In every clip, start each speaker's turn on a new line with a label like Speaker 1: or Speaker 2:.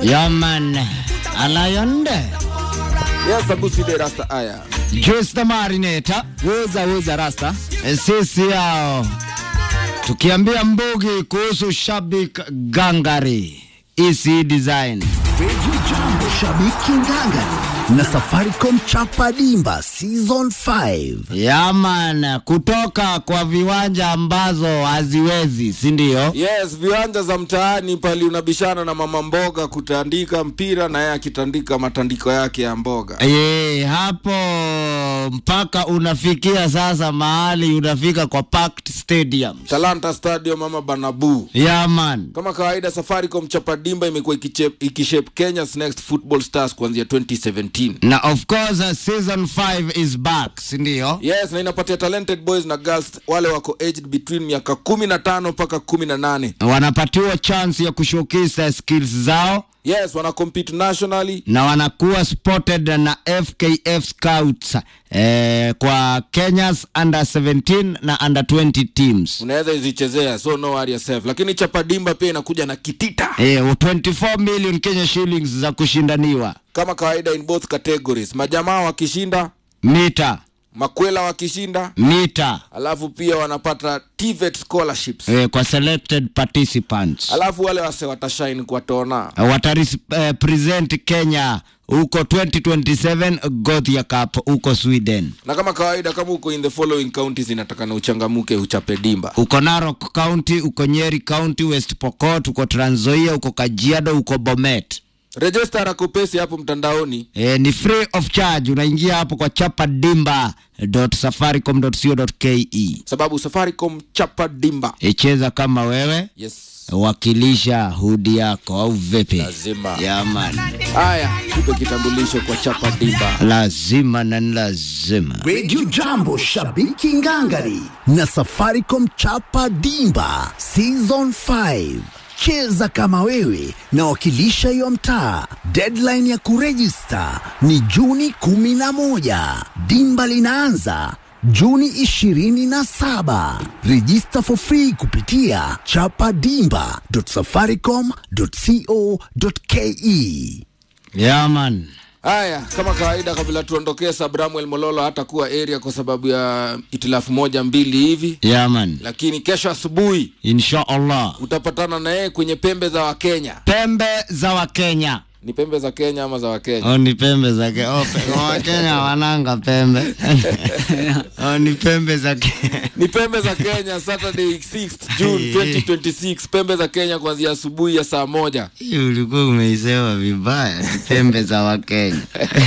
Speaker 1: Yaman Alayonde
Speaker 2: Yes, Abusi de Rasta Aya.
Speaker 1: Juice the Marinator
Speaker 3: Weza weza rasta.
Speaker 1: sisi yao tukiambia Mbugi kuhusu Shabik Gangari EC Design
Speaker 4: Radio Jambo Shabiki Ngangari na Safaricom Chapa Dimba Season 5.
Speaker 1: Yaman kutoka kwa viwanja ambazo haziwezi si ndio?
Speaker 2: Yes, viwanja za mtaani pali unabishana na mama mboga kutandika mpira na yeye akitandika matandiko yake ya mboga.
Speaker 1: Ye, hapo mpaka unafikia sasa mahali unafika kwa packed stadiums.
Speaker 2: Talanta Stadium ama Banabu.
Speaker 1: Yaman
Speaker 2: Kama kawaida Safaricom Chapadimba imekuwa ikichep- ikishape Kenya's next football stars kuanzia 2017.
Speaker 1: na of course uh, season 5 is back si ndio?
Speaker 2: Yes, na inapatia talented boys na girls wale wako aged between miaka 15 mpaka 18.
Speaker 1: wanapatiwa chance ya kushowcase skills zao
Speaker 2: Yes, wana compete nationally.
Speaker 1: na wanakuwa spotted na FKF Scouts eh, kwa Kenya's under 17 na under 20 teams.
Speaker 2: Unaweza izichezea, so no worry yourself. Lakini Chapadimba pia inakuja na kitita.
Speaker 1: Eh, 24 million Kenya shillings za kushindaniwa
Speaker 2: Kama kawaida in both categories. Majamaa wakishinda,
Speaker 1: mita
Speaker 2: makwela wakishinda,
Speaker 1: mita
Speaker 2: alafu pia wanapata TVET scholarships.
Speaker 1: eh, kwa selected participants
Speaker 2: Alafu wale wase watashine kwa tona.
Speaker 1: wataris eh, present Kenya huko 2027 Gothia Cup huko Sweden.
Speaker 2: Na kama kawaida kama uko in the following counties inatakana uchangamuke uchape dimba.
Speaker 1: uko Narok County, uko Nyeri County, West Pokot, uko Trans Nzoia, uko Kajiado, uko Bomet.
Speaker 2: Register akupesi hapo mtandaoni.
Speaker 1: E, ni free of charge. Unaingia hapo kwa chapadimba.safaricom.co.ke.
Speaker 2: Sababu Safaricom chapa dimba.
Speaker 1: E, cheza kama wewe,
Speaker 2: Yes.
Speaker 1: wakilisha hudi yako au vipi?
Speaker 2: Lazima.
Speaker 1: Yaman,
Speaker 2: Haya, tupe kitambulisho kwa chapa dimba.
Speaker 1: lazima na ni lazima.
Speaker 4: Radio Jambo Shabiki Ngangari na Safaricom Chapa Dimba Season 5. Cheza kama wewe na wakilisha hiyo mtaa. Deadline ya kurejista ni Juni 11. Dimba linaanza Juni 27. Register for free kupitia chapadimba.safaricom.co.ke.
Speaker 1: Yaman,
Speaker 2: Haya, kama kawaida, kabla tuondokee, Sabramuel Mololo hatakuwa area kwa sababu ya itilafu moja mbili hivi,
Speaker 1: yaman,
Speaker 2: lakini kesho asubuhi
Speaker 1: insha Allah.
Speaker 2: utapatana na yeye kwenye pembe za Wakenya.
Speaker 1: Pembe za Wakenya.
Speaker 2: Ni pembe za Kenya ama za Wakenya?
Speaker 1: Oh, ni pembe za ke oh, pe Wakenya wananga pembe oh, ni pembe za ke
Speaker 2: Ni pembe za Kenya, Saturday 6th June 2026, pembe za Kenya kuanzia asubuhi ya saa moja.
Speaker 1: Hii ulikuwa umeisema vibaya. Ni pembe za Wakenya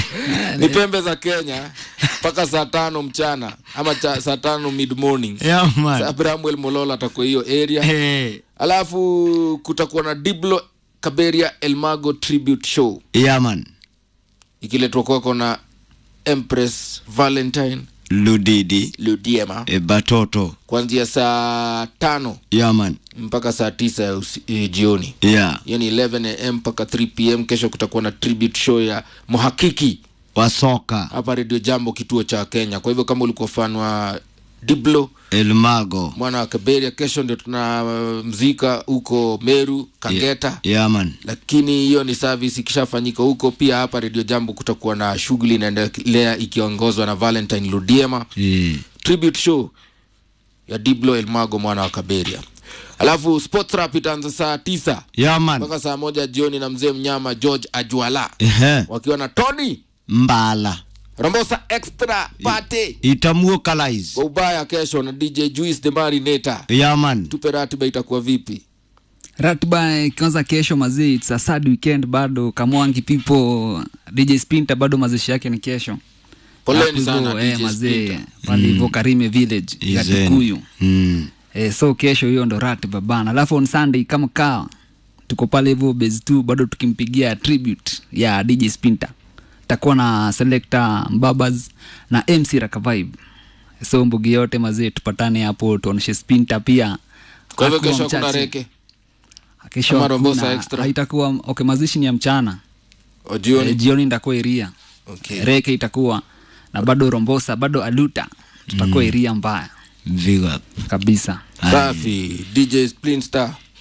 Speaker 2: Ni pembe za Kenya mpaka saa tano mchana ama cha, saa tano mid morning.
Speaker 1: yeah, man.
Speaker 2: Sabramuel Mololo atakuwa hiyo area.
Speaker 1: Hey.
Speaker 2: Alafu kutakuwa na Diblo Kaberia Elmago tribute show
Speaker 1: Yeah, man.
Speaker 2: ikiletwa kwako na Empress Valentine
Speaker 1: Ludidi
Speaker 2: Ludiema
Speaker 1: e, Batoto
Speaker 2: kuanzia saa tano
Speaker 1: yeah, man.
Speaker 2: mpaka saa tisa ya usi, e, jioni
Speaker 1: Yeah.
Speaker 2: hiyo ni 11 am mpaka 3 pm kesho kutakuwa na tribute show ya mhakiki
Speaker 1: Wasoka
Speaker 2: hapa redio jambo kituo cha kenya kwa hivyo kama ulikuwa fan wa diblo
Speaker 1: Elmago
Speaker 2: mwana wa kaberia kesho ndio tuna uh, mzika huko meru kageta
Speaker 1: yeah, man.
Speaker 2: lakini hiyo ni service ikishafanyika huko pia hapa redio jambo kutakuwa na shughuli inaendelea ikiongozwa na valentine ludiema
Speaker 1: Eh.
Speaker 2: tribute show ya diblo elmago mwana wa kaberia alafu sports rap itaanza saa tisa
Speaker 1: Yeah, man.
Speaker 2: mpaka saa moja jioni na mzee mnyama george ajwala
Speaker 1: Ehe.
Speaker 2: wakiwa na tony
Speaker 1: Mbala
Speaker 2: rombosa extra pate
Speaker 1: itamuokalize
Speaker 2: kwa ubaya kesho na dj juice the marinator
Speaker 1: yeah, man.
Speaker 2: tupe ratiba itakuwa vipi
Speaker 3: Ratiba ikianza kesho mazee, it's a sad weekend bado. Kamwangi people DJ Spinta bado mazishi yake ni kesho.
Speaker 2: poleni
Speaker 3: Hapo
Speaker 2: sana
Speaker 3: hivyo, eh,
Speaker 2: DJ
Speaker 3: mazee
Speaker 2: Spinta.
Speaker 3: pale hivyo Karime Village
Speaker 1: Izeni.
Speaker 3: Gatikuyu.
Speaker 1: Mm.
Speaker 3: Eh, so kesho hiyo ndo ratiba bana. Alafu on Sunday kama kawa tuko pale hivyo base 2 bado tukimpigia tribute ya DJ Spinta. Takuwa na selector Mbabas na MC Raka Vibe. So mbugi yote mazee tupatane hapo tuoneshe Spinta pia.
Speaker 2: kwa hivyo
Speaker 3: Hakuwa
Speaker 2: kesho hakuna
Speaker 3: mchache.
Speaker 2: reke
Speaker 3: Kesho
Speaker 2: Ama Rombosa
Speaker 3: hakuna-
Speaker 2: extra?
Speaker 3: haitakuwa okay, mazishi ni ya mchana
Speaker 2: O jioni
Speaker 3: e, jioni itakuwa iria
Speaker 2: Okay.
Speaker 3: reke itakuwa na bado rombosa bado aluta tutakuwa iria mbaya
Speaker 1: Big up.
Speaker 3: kabisa
Speaker 2: safi dj splinstar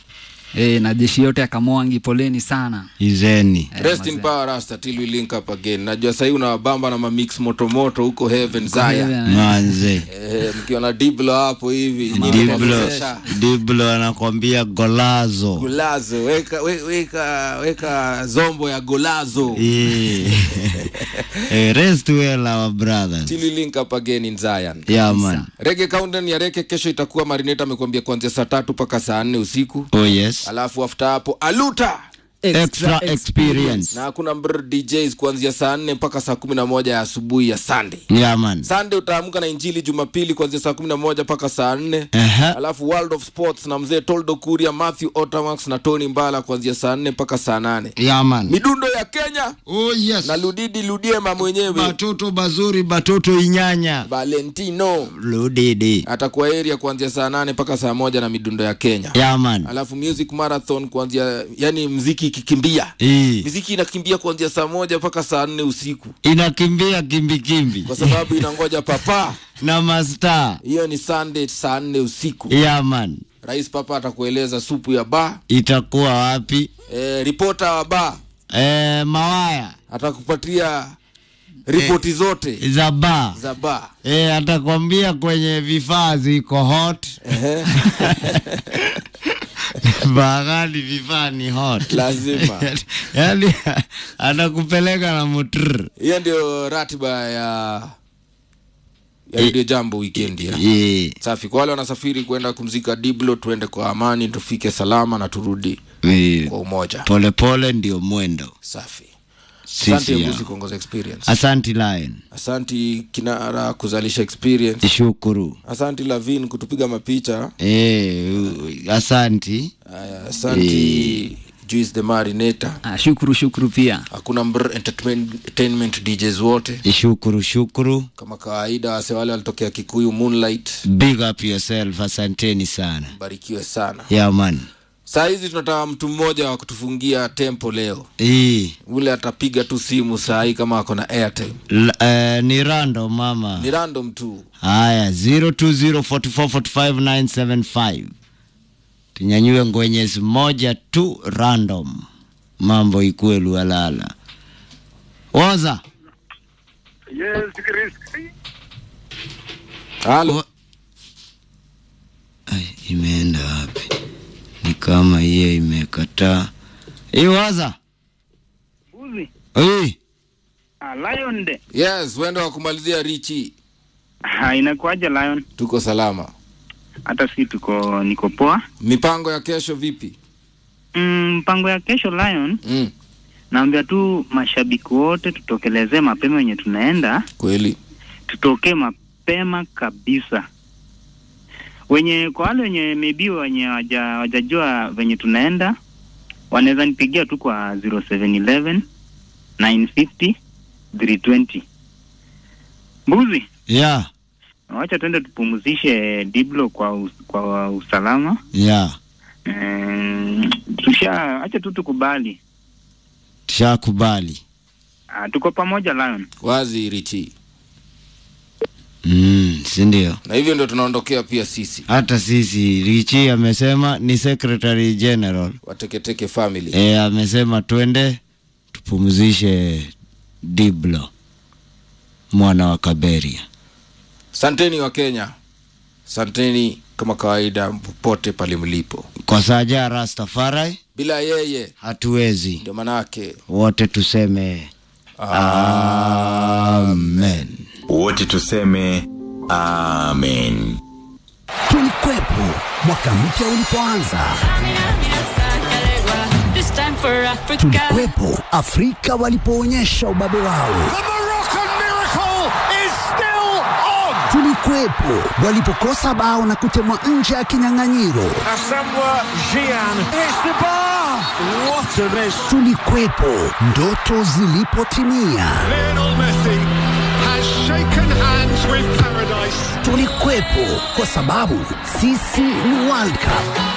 Speaker 3: e, na jeshi yote ya kamwangi poleni sana
Speaker 1: izeni
Speaker 2: rest in power rasta till we link up again najua sahii unawabamba na mamix motomoto huko heaven zaya
Speaker 3: Heaven.
Speaker 1: manze
Speaker 2: eh, mkiwa na diblo hapo hivi nyinyi
Speaker 1: diblo
Speaker 2: mnawezesha.
Speaker 1: diblo anakwambia golazo
Speaker 2: golazo weka, we- weka weka zombo ya golazo
Speaker 1: Eh. Eh, rest well our brothers
Speaker 2: till we link up again in zion
Speaker 1: yeah man
Speaker 2: rege countdown ya reke kesho itakuwa marineta amekuambia kuanzia saa tatu mpaka saa nne usiku
Speaker 1: oh yes
Speaker 2: alafu after hapo aluta
Speaker 1: extra experience
Speaker 2: na hakuna mbr djs kuanzia saa nne mpaka saa kumi na moja ya asubuhi ya sunday
Speaker 1: yeah man
Speaker 2: sunday utaamka na injili jumapili kuanzia saa kumi na moja mpaka saa nne
Speaker 1: Aha.
Speaker 2: alafu world of sports na mzee toldo kuria matthew otamax na tony mbala kuanzia saa nne mpaka saa nane
Speaker 1: yeah man
Speaker 2: midundo ya kenya
Speaker 1: oh yes
Speaker 2: na ludidi ludiema mwenyewe
Speaker 1: batoto bazuri batoto inyanya
Speaker 2: valentino
Speaker 1: ludidi
Speaker 2: atakuwa area kuanzia saa nane mpaka saa moja na midundo ya kenya
Speaker 1: yeah man
Speaker 2: alafu music marathon kuanzia yani mziki ikikimbia
Speaker 1: Eh.
Speaker 2: miziki inakimbia kuanzia saa moja mpaka saa nne usiku
Speaker 1: inakimbia kimbikimbi
Speaker 2: kwa sababu inangoja papa
Speaker 1: na masta
Speaker 2: hiyo ni sunday saa nne usiku
Speaker 1: yeah man
Speaker 2: rais papa atakueleza supu ya ba
Speaker 1: itakuwa wapi
Speaker 2: e, ripota wa ba
Speaker 1: eh, mawaya
Speaker 2: atakupatia ripoti zote
Speaker 1: za ba
Speaker 2: za ba
Speaker 1: eh, atakwambia kwenye vifaa ziko hot bagani vifaa ni hot
Speaker 2: lazima
Speaker 1: yani anakupeleka na mutr
Speaker 2: hiyo ndio ratiba ya ya redio jambo weekend ya
Speaker 1: yeah.
Speaker 2: safi kwa wale wanasafiri kwenda kumzika diblo tuende kwa amani tufike salama na turudi
Speaker 1: Eh,
Speaker 2: kwa umoja
Speaker 1: polepole ndio mwendo
Speaker 2: safi asante
Speaker 1: sisi
Speaker 2: mbuzi
Speaker 1: ya.
Speaker 2: kuongoza experience
Speaker 1: asanti lion
Speaker 2: asanti kinara kuzalisha experience
Speaker 1: shukuru
Speaker 2: asanti lavin kutupiga mapicha
Speaker 1: eh, asanti
Speaker 2: Aya, asanti juice the marinator
Speaker 3: ah, shukuru shukuru pia
Speaker 2: hakuna mbr entertainment djs wote
Speaker 1: shukuru shukuru
Speaker 2: kama kawaida wase wale walitokea kikuyu moonlight
Speaker 1: big up yourself asanteni sana
Speaker 2: barikiwe sana
Speaker 1: yeah man
Speaker 2: saa hizi tunataka mtu mmoja wa kutufungia tempo leo
Speaker 1: Eh,
Speaker 2: ule atapiga tu simu saa hii kama ako na airtime
Speaker 1: l- eh, ni rando mama
Speaker 2: ni random tu
Speaker 1: haya 0204445975 tunyanyue ngwenyezi moja tu random mambo ikue lualala oza
Speaker 5: Yes, Chris.
Speaker 2: halo
Speaker 1: O- Ai, imeenda wapi ni kama hiyo imekataa iwaza
Speaker 5: Buzi.
Speaker 1: Oi,
Speaker 5: Ah, Lion de.
Speaker 2: yes wendo wa kumalizia richi
Speaker 5: Ha, inakuaje Lion?
Speaker 2: tuko salama
Speaker 5: Hata si tuko niko poa.
Speaker 2: mipango ya kesho vipi
Speaker 5: Mm, mpango ya kesho Lion,
Speaker 2: mm,
Speaker 5: naambia tu mashabiki wote tutokelezee mapema wenye tunaenda,
Speaker 2: kweli
Speaker 5: tutokee mapema kabisa. Wenye kwa wale wenye maybe wenye waja, wajajua venye tunaenda wanaweza nipigia tu kwa 0711 950 320. Mbuzi,
Speaker 1: ya
Speaker 5: wacha tuende tupumzishe Diblo kwa us, kwa usalama.
Speaker 1: ya
Speaker 5: Mm, tusha acha tu tukubali.
Speaker 1: tushakubali
Speaker 5: Ah, tuko pamoja Lion.
Speaker 2: wazi richi
Speaker 1: mm, sindio
Speaker 2: na hivyo ndio tunaondokea pia sisi
Speaker 1: hata sisi richi amesema ni secretary general
Speaker 2: wateketeke family
Speaker 1: e, amesema twende tupumzishe diblo mwana wa kaberia
Speaker 2: santeni wa kenya santeni kama kawaida popote pale mlipo
Speaker 1: kwa saja rastafari
Speaker 2: bila yeye
Speaker 1: hatuwezi
Speaker 2: ndio manake
Speaker 1: wote tuseme amen
Speaker 6: wote tuseme amen
Speaker 4: Tulikwepo mwaka mpya ulipoanza,
Speaker 7: This time for Africa.
Speaker 4: tulikwepo Afrika walipoonyesha ubabe wao, tulikwepo walipokosa bao na kutemwa nje ya kinyang'anyiro, tulikwepo ndoto zilipotimia,
Speaker 8: Lionel Messi has shaken hands with paradise.
Speaker 4: tulikwepo kwa sababu sisi ni World Cup.